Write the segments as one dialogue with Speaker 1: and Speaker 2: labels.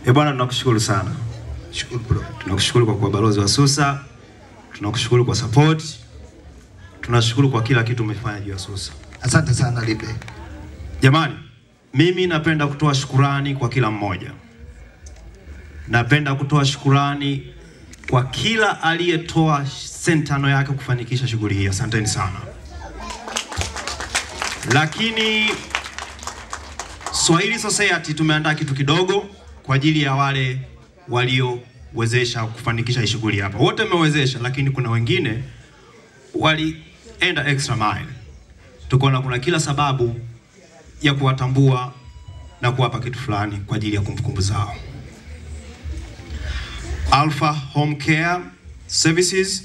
Speaker 1: E bwana, tunakushukuru sana.
Speaker 2: Shukuru bro.
Speaker 1: Tunakushukuru kwa kuwa balozi wa Susa, tunakushukuru kwa support, tunashukuru kwa kila kitu umefanya juu ya Susa.
Speaker 2: Asante sana Lipe.
Speaker 1: Jamani, mimi napenda kutoa shukurani kwa kila mmoja. Napenda kutoa shukurani kwa kila aliyetoa sentano yake kufanikisha shughuli hii. Asanteni sana. Lakini Swahili Society tumeandaa kitu kidogo kwa ajili ya wale waliowezesha kufanikisha hii shughuli hapa. Wote mmewezesha, lakini kuna wengine walienda extra mile. Tukaona kuna kila sababu ya kuwatambua na kuwapa kitu fulani kwa ajili ya kumbukumbu zao. Alpha Home Care Services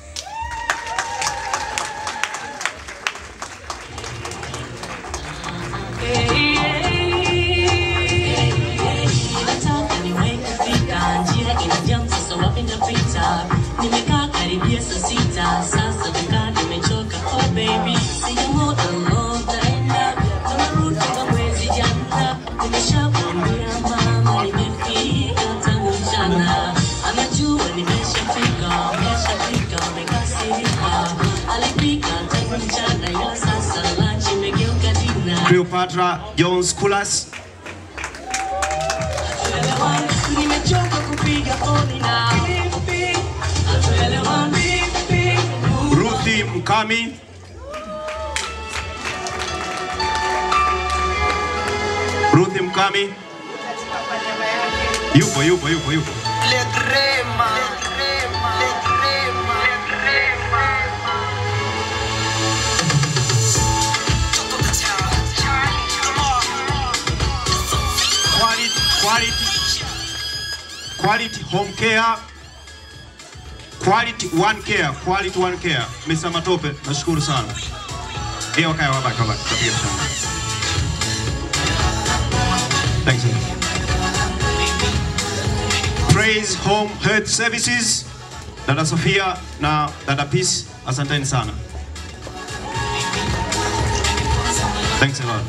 Speaker 3: Nataka niwahi kufika, njia inajaa sasa wapenda pita. Nimekaa karibia saa sita, sasa kukaa nimechoka. Oh baby, sijamuona long time now. Tunarudi kwa mwezi jana. Nimeshamwambia mama nimefika tangu mchana. Anajua nimeshafika, nimeshafika, amekasirika. Alipika tangu mchana, ila sasa lunch imegeuka dinner.
Speaker 1: Cleopatra Jones Kulas
Speaker 3: Nimechoka kupiga honi na hatuelewani.
Speaker 1: Ruthi Mkami Ruthi Mkami yupo yupo yupo yupo
Speaker 4: Le crema, le crema, le crema, le crema. Top of the town, come on.
Speaker 1: quality, quality, quality home care, quality one care, quality one care. Mr. Matope, nashukuru sana. Eh, wakaya wabaki wabaki, tutapiga shamba. Thanks. a lot. Praise Home Health Services, Dada Sofia na Dada Peace, asanteni sana. Thanks a lot.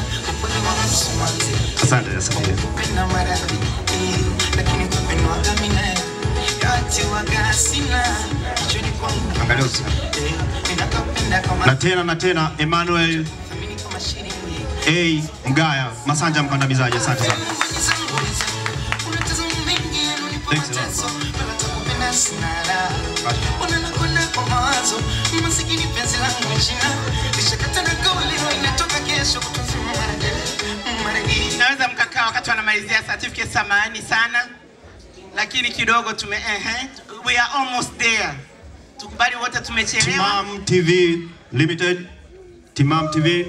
Speaker 1: Asante, asante.
Speaker 4: Kupenda maradhi, lakini kupendwaga mina yote waga sina. Kichwani kwangu,
Speaker 1: Angalia usi.
Speaker 4: eh, ninakupenda kama
Speaker 1: na tena na tena Emmanuel
Speaker 4: thamini kama shilingi.
Speaker 1: A Mgaya Masanja mkandamizaji, asante sana.
Speaker 4: Unatazama mengi yanonipa
Speaker 1: Thanks a lot,
Speaker 4: mateso, wala takupenda sina raha. Unanakwenda kwa mawazo, masikini penzi langu jina. Nishakata na kauli, leo inatoka kesho kutazama mara- mara hii.
Speaker 5: Naweza mkakaa wakati wanamalizia certificate, samahani sana, lakini kidogo tume ehe, we are almost there. Tukubali wote tumechelewa.
Speaker 1: Timam TV Limited, Timam TV.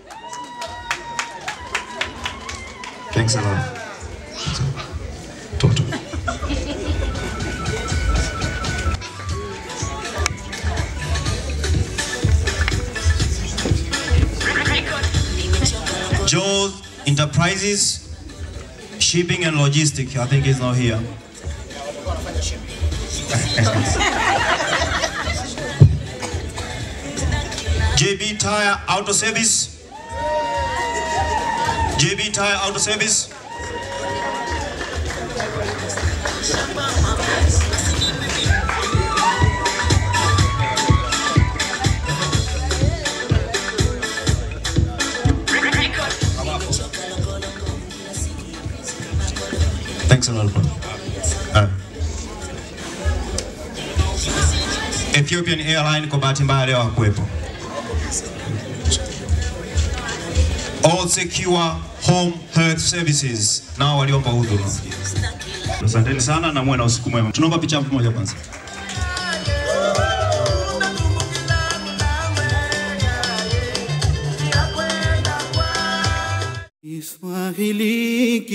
Speaker 1: Thanks a lot. Toto. Joe Enterprises, Shipping and Logistics, I think he's not here. JB Tire Auto Service. JB Tire Auto Service. Thanks a lot, bro. Uh, Ethiopian Airline kwa bahati mbaya leo hakuwepo. All Secure Home Health Services nao waliomba huduma. Asanteni sana na muwe na usiku mwema. Tunaomba picha moja kwanza.
Speaker 6: Kiswahili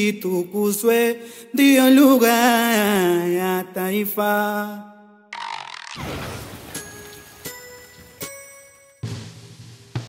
Speaker 6: kitukuzwe, ndiyo lugha ya taifa.